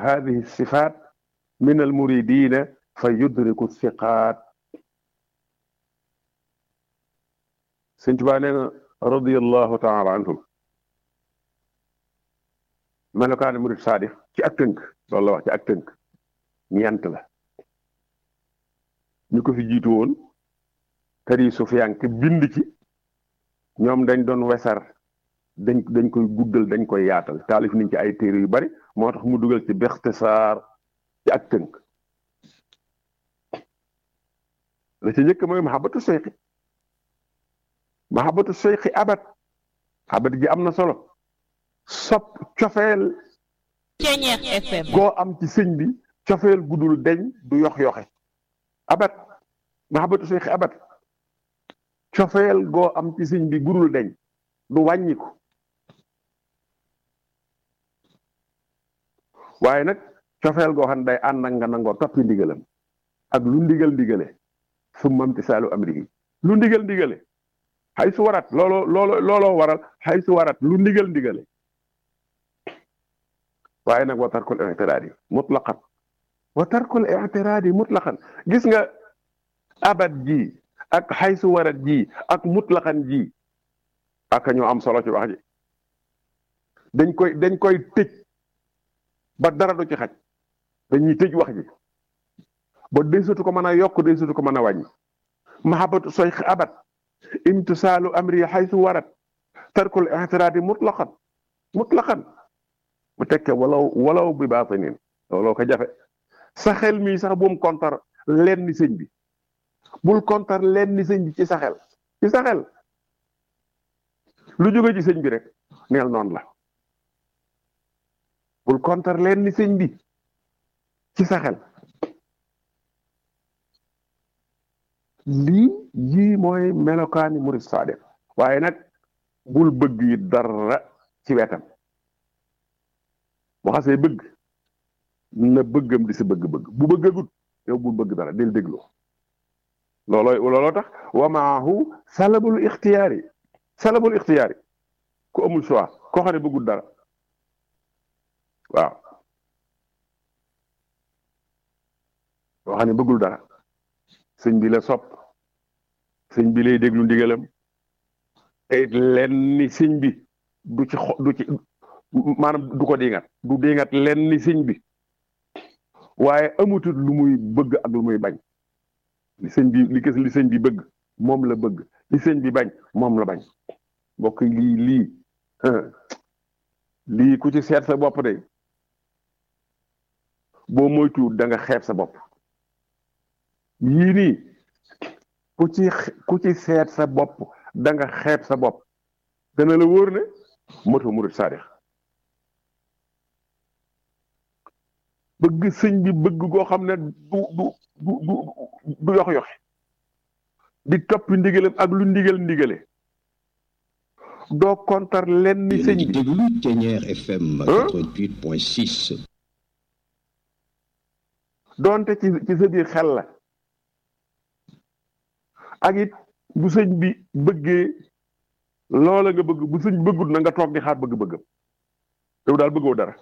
hadihi sifat min al muridina fa yudriku thiqaat sëñ Tuubaa nee na radiallahu taala anhum melokaani murid saadix ci ak tënk loolu la wax ci ak tënk ñeent la ñu ko fi jiitu woon tari sufiyanke bind ci ñoom dañ doon wesar dañ dañ koy guddal dañ koy yaatal taalif nañ ci ay téere yu bari moo tax mu dugal ci bextisaar ci ak tënk la ci njëkk mooy mahabatu seyxi mahabatu seyxi abat abat ji am na solo sopp cofeel Ceñeex FM goo am ci sëñ bi cofeel gudul deñ du yox yoxe abat mahabatu seyxi abat cofeel goo am ci sëñ bi gudul deñ du wàññiku waaye nag cofeel goo xam ne day ànd ak nga nangoo toppi ndigalam ak lu ndigal ndigale su mamti saalu amri lu ndigal ndigale xay su warat looloo looloo looloo waral xay su warat lu ndigal ndigale waaye nag wa tarkul i'tiraadi mutlaqan wa tarkul i'tiraadi mutlaqan gis nga abat ji ak xay su warat ji ak mutlaqan ji ak ñoo am solo ci wax ji dañ koy dañ koy tëj ba dara du ci xaj dañuy tëj wax ji ba deesatu ko mën a yokk deesatu ko mën a wàññi mahabatu soyx abat imtisaalu amri xaysu warat tarkul i'tiraadi mutlaqan mutlaqan mu tekke walaw walaw bi baatinin looloo ko jafe sa xel mii sax bu mu kontar leen ni sëñ bi bul kontar leen ni sëñ bi ci sa xel ci sa xel lu jóge ci sëñ bi rek neel noonu la bul kontar leen ni sëñ bi ci sa xel lii yii mooy melokaani murid saadiq waaye nag bul bëgg yi dara ci wetam bu xasee bëgg na bëggam di sa bëgg-bëgg bu bëggagut yow bul bëgg dara del déglu loolooy looloo tax wa maahu salabul ixtiyaari salabul ixtiyaari ku amul choix koo xam ne bëggul dara waaw koo xam ne bëggul dara sëñ bi la sopp sëñ bi lay déglu ndigalam te it lenn ni sëñ bi du ci xo du ci maanaam du ko diingat du diingat lenn ni sëñ bi waaye amutut lu muy bëgg ak lu muy bañ li sëñ bi li kës li sëñ bi bëgg moom la bëgg li sëñ bi bañ moom la bañ mbokk lii lii lii ku ci seet sa bopp de boo moytuwul da nga xeeb sa bopp yii nii ku ci ku ci seet sa bopp da nga xeeb sa bopp dana la wóor ne moto murid saadix bëgg sëñ bi bëgg goo xam ne du du du du du yox yoxe di topp ndigalam ak lu ndigal ndigale doo kontar leen ni sëñ bi déglu Ceñeer FM 88.6 doonte ci ci sa biir xel la ak it bu sëñ bi bëggee loola nga bëgg bu sëñ bëggut na nga toog di xaar bëgg-bëggam yow daal bëggoo dara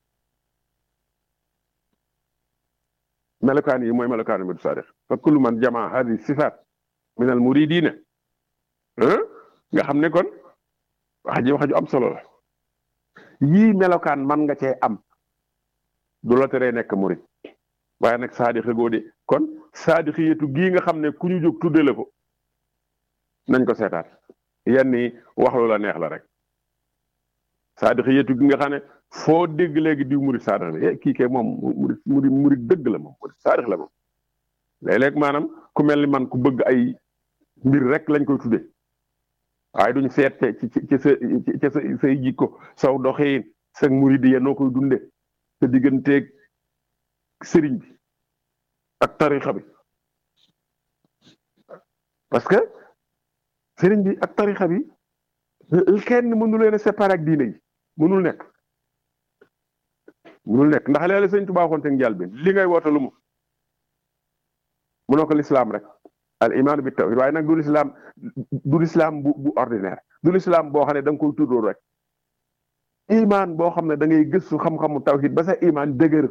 melokaan yi mooy melokaanu murid saadiq fa kullu man jamaa hadi sifaat min al muridina nga xam ne kon wax ji wax ju am solo la yii melokaan man nga cee am du la teree nekk murid waaye nag saadix goo de kon saadixiyatu gii nga xam ne ku ñu jóg tuddale ko nañ ko seetaat yenn yi wax lu la neex la rek saadixiyatu gi nga xam ne foo dégg léegi diw murid saadix la eh kii kay moom murid murid murid dëgg la moom murid saadix la moom léeg-léeg maanaam ku mel ni man ku bëgg ay mbir rek lañ koy tudde waaye duñ seet ci ci ci sa ci sa say jikko saw doxiin sa murid ya noo koy dunde sa digganteeg sëriñ bi ak tarixa bi parce que sëriñ bi ak tarixa bi kenn mënu leen a séparer ak diine yi mënul nekk mënul nekk ndax léeg-léeg sëñ Tuubaa waxoon seen jàll bi li ngay woote lu mu mënoo ko lislaam rek al iman bi tawhid waaye nag du lislaam du lislaam bu bu ordinaire du lislaam boo xam ne da nga koy tuddoo rek iman boo xam ne da ngay gëstu xam-xamu tawhid ba sa iman dëgër